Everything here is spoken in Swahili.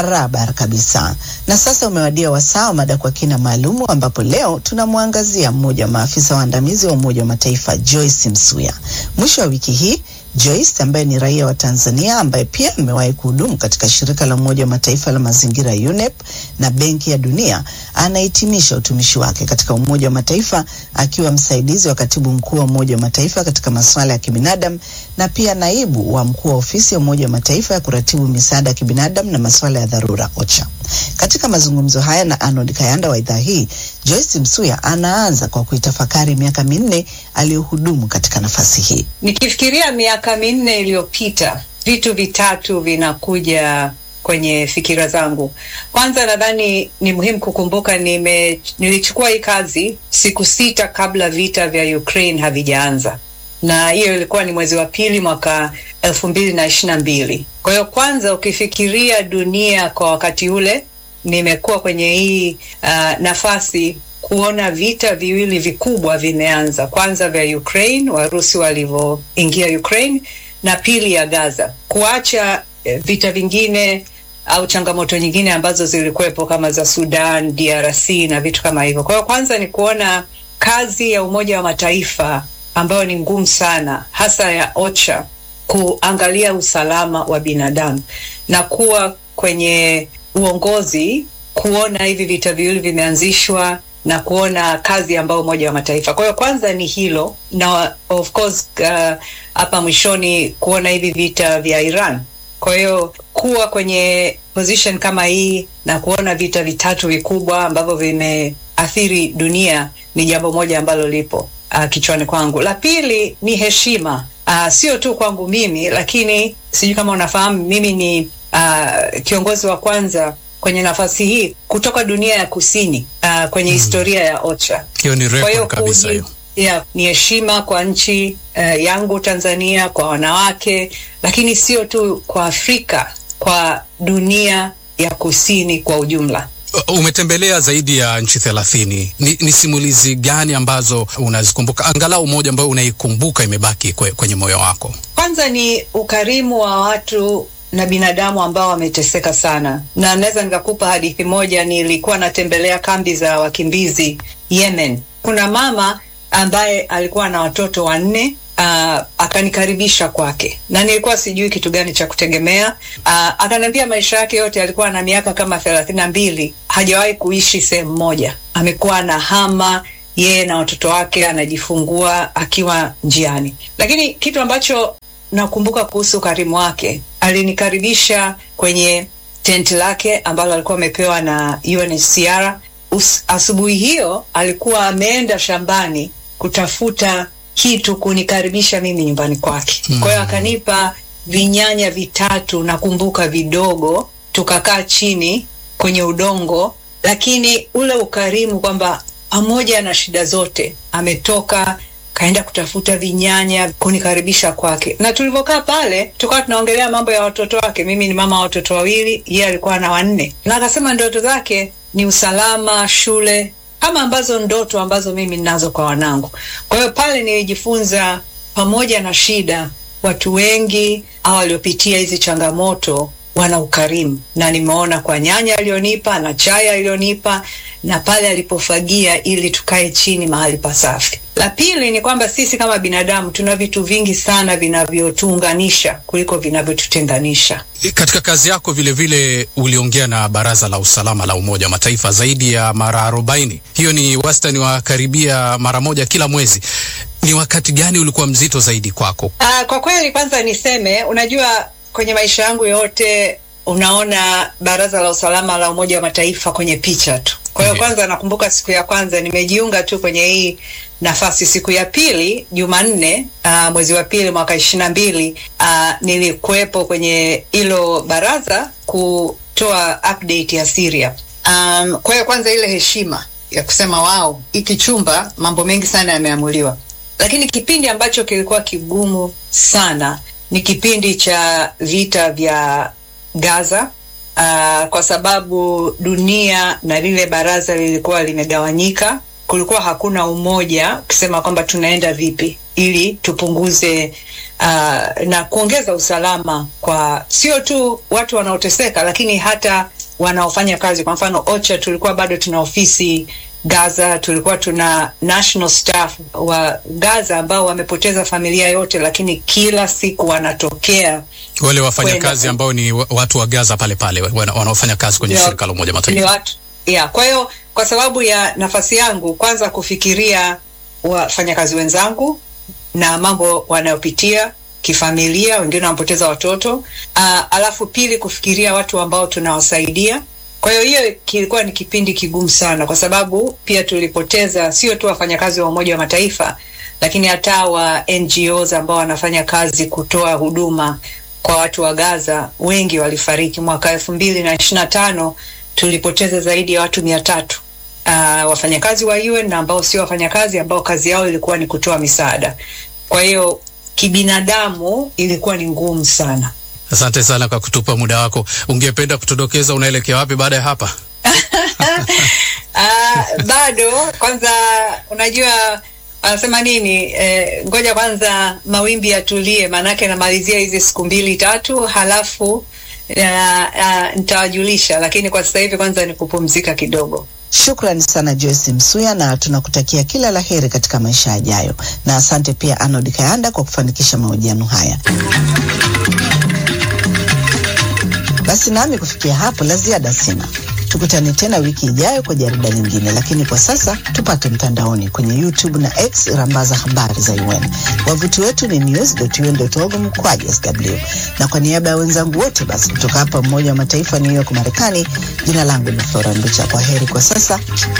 Barabara kabisa. Na sasa umewadia wasaa wa mada kwa kina maalumu, ambapo leo tunamwangazia mmoja wa maafisa waandamizi wa Umoja wa Mataifa Joyce Msuya. Mwisho wa wiki hii Joyce ambaye ni raia wa Tanzania ambaye pia amewahi kuhudumu katika shirika la Umoja wa Mataifa la mazingira UNEP na Benki ya Dunia anahitimisha utumishi wake katika Umoja wa Mataifa akiwa msaidizi wa katibu mkuu wa Umoja wa Mataifa katika masuala ya kibinadamu na pia naibu wa mkuu wa ofisi ya Umoja wa Mataifa ya kuratibu misaada ya kibinadamu na masuala ya dharura OCHA. Katika mazungumzo haya na Arnold Kayanda wa idhaa hii, Joyce Msuya anaanza kwa kuitafakari miaka minne aliyohudumu katika nafasi hii. Nikifikiria miaka minne iliyopita, vitu vitatu vinakuja kwenye fikira zangu. Kwanza, nadhani ni muhimu kukumbuka nime, nilichukua hii kazi siku sita kabla vita vya Ukraine havijaanza, na hiyo ilikuwa ni mwezi wa pili mwaka elfu mbili na ishirini na mbili. Kwa hiyo kwanza, ukifikiria dunia kwa wakati ule, nimekuwa kwenye hii uh, nafasi kuona vita viwili vikubwa vimeanza, kwanza vya Ukraine, Warusi walivyoingia Ukraine, na pili ya Gaza, kuacha eh, vita vingine au changamoto nyingine ambazo zilikuwepo kama za Sudan, DRC na vitu kama hivyo. Kwa hiyo kwanza ni kuona kazi ya Umoja wa Mataifa ambayo ni ngumu sana, hasa ya OCHA kuangalia usalama wa binadamu na kuwa kwenye uongozi, kuona hivi vita viwili vimeanzishwa na kuona kazi ambayo Umoja wa Mataifa. Kwa hiyo kwanza ni hilo, na of course hapa uh, mwishoni kuona hivi vita vya Iran. Kwa hiyo kuwa kwenye position kama hii na kuona vita vitatu vikubwa ambavyo vimeathiri dunia ni jambo moja ambalo lipo uh, kichwani kwangu. La pili ni heshima, uh, sio tu kwangu mimi, lakini sijui kama unafahamu mimi ni uh, kiongozi wa kwanza kwenye nafasi hii kutoka dunia ya kusini uh, kwenye mm. historia ya OCHA. Hiyo ni record kabisa hiyo. Yeah, ni heshima kwa nchi uh, yangu Tanzania, kwa wanawake, lakini sio tu kwa Afrika, kwa dunia ya kusini kwa ujumla. Umetembelea zaidi ya nchi thelathini. Ni, ni simulizi gani ambazo unazikumbuka, angalau moja ambayo unaikumbuka imebaki kwe, kwenye moyo wako? Kwanza ni ukarimu wa watu na binadamu ambao wameteseka sana, na naweza nikakupa hadithi moja. Nilikuwa natembelea kambi za wakimbizi Yemen. Kuna mama ambaye alikuwa na watoto wanne. Uh, akanikaribisha kwake na nilikuwa sijui kitu gani cha kutegemea. Uh, akaniambia maisha yake yote alikuwa na miaka kama thelathini na mbili hajawahi kuishi sehemu moja, amekuwa na hama yeye na watoto wake, anajifungua akiwa njiani. Lakini kitu ambacho nakumbuka kuhusu ukarimu wake, alinikaribisha kwenye tenti lake ambalo alikuwa amepewa na UNHCR. Asubuhi hiyo alikuwa ameenda shambani kutafuta kitu kunikaribisha mimi nyumbani kwake. Mm. Kwa hiyo akanipa vinyanya vitatu, nakumbuka vidogo, tukakaa chini kwenye udongo, lakini ule ukarimu kwamba pamoja na shida zote ametoka kaenda kutafuta vinyanya kunikaribisha kwake, na tulivyokaa pale tukawa tunaongelea mambo ya watoto wake. Mimi ni mama wa watoto wawili, yeye alikuwa na wanne, na akasema ndoto zake ni usalama, shule kama ambazo ndoto ambazo mimi ninazo kwa wanangu. Kwa hiyo pale nilijifunza, pamoja na shida, watu wengi au waliopitia hizi changamoto wana ukarimu, na nimeona kwa nyanya aliyonipa na chai aliyonipa na pale alipofagia ili tukae chini mahali pasafi. La pili ni kwamba sisi kama binadamu tuna vitu vingi sana vinavyotuunganisha kuliko vinavyotutenganisha. Katika kazi yako vilevile vile uliongea na Baraza la Usalama la Umoja wa Mataifa zaidi ya mara arobaini. Hiyo ni wastani wa karibia mara moja kila mwezi. Ni wakati gani ulikuwa mzito zaidi kwako? Aa, kwa kweli kwanza niseme, unajua kwenye maisha yangu yote unaona Baraza la Usalama la Umoja wa Mataifa kwenye picha tu. Kwa hiyo kwanza nakumbuka siku ya kwanza nimejiunga tu kwenye hii nafasi. Siku ya pili Jumanne, uh, mwezi wa pili mwaka ishirini na mbili uh, nilikuwepo kwenye hilo baraza kutoa update ya Syria. Um, kwa hiyo kwanza ile heshima ya kusema wao, hiki chumba mambo mengi sana yameamuliwa, lakini kipindi ambacho kilikuwa kigumu sana ni kipindi cha vita vya Gaza. Uh, kwa sababu dunia na lile baraza lilikuwa limegawanyika, kulikuwa hakuna umoja kusema kwamba tunaenda vipi. ili tupunguze uh, na kuongeza usalama kwa sio tu watu wanaoteseka, lakini hata wanaofanya kazi. Kwa mfano OCHA, tulikuwa bado tuna ofisi Gaza, tulikuwa tuna national staff wa Gaza ambao wamepoteza familia yote, lakini kila siku wanatokea wale wafanyakazi ambao ni watu wa Gaza pale pale wanaofanya kazi kwenye Ndio. shirika la Umoja ni Mataifa. watu yeah. Kwa hiyo kwa sababu ya nafasi yangu, kwanza kufikiria wafanyakazi wenzangu na mambo wanayopitia kifamilia, wengine wanapoteza watoto uh, alafu pili kufikiria watu ambao tunawasaidia. Kwa hiyo hiyo kilikuwa ni kipindi kigumu sana, kwa sababu pia tulipoteza sio tu wafanyakazi wa Umoja wa Mataifa, lakini hata wa NGOs ambao wanafanya kazi kutoa huduma kwa watu wa Gaza, wengi walifariki. Mwaka elfu mbili na ishirini na tano tulipoteza zaidi ya watu mia tatu uh, wafanyakazi wa UN na ambao sio wafanyakazi, ambao kazi yao ilikuwa ni kutoa misaada. Kwa hiyo kibinadamu ilikuwa ni ngumu sana. Asante sana kwa kutupa muda wako. Ungependa kutudokeza unaelekea wapi baada ya hapa? Uh, bado kwanza, unajua anasema nini? Eh, ngoja kwanza mawimbi yatulie, maanake namalizia hizi siku mbili tatu, halafu uh, uh, nitawajulisha, lakini kwa sasa hivi kwanza ni kupumzika kidogo. Shukrani sana Joyce Msuya, na tunakutakia kila la heri katika maisha yajayo, na asante pia Arnold Kayanda kwa kufanikisha mahojiano haya. Basi nami kufikia hapo la ziada sina. Tukutane tena wiki ijayo kwa jarida lingine, lakini kwa sasa tupate mtandaoni kwenye YouTube na X, rambaza habari za UN. Wavuti wetu ni news.un.org mkwaju sw, na kwa niaba ya wenzangu wote basi kutoka hapa Umoja wa Mataifa New York Marekani, jina langu ni Flora Nducha. Kwa heri kwa sasa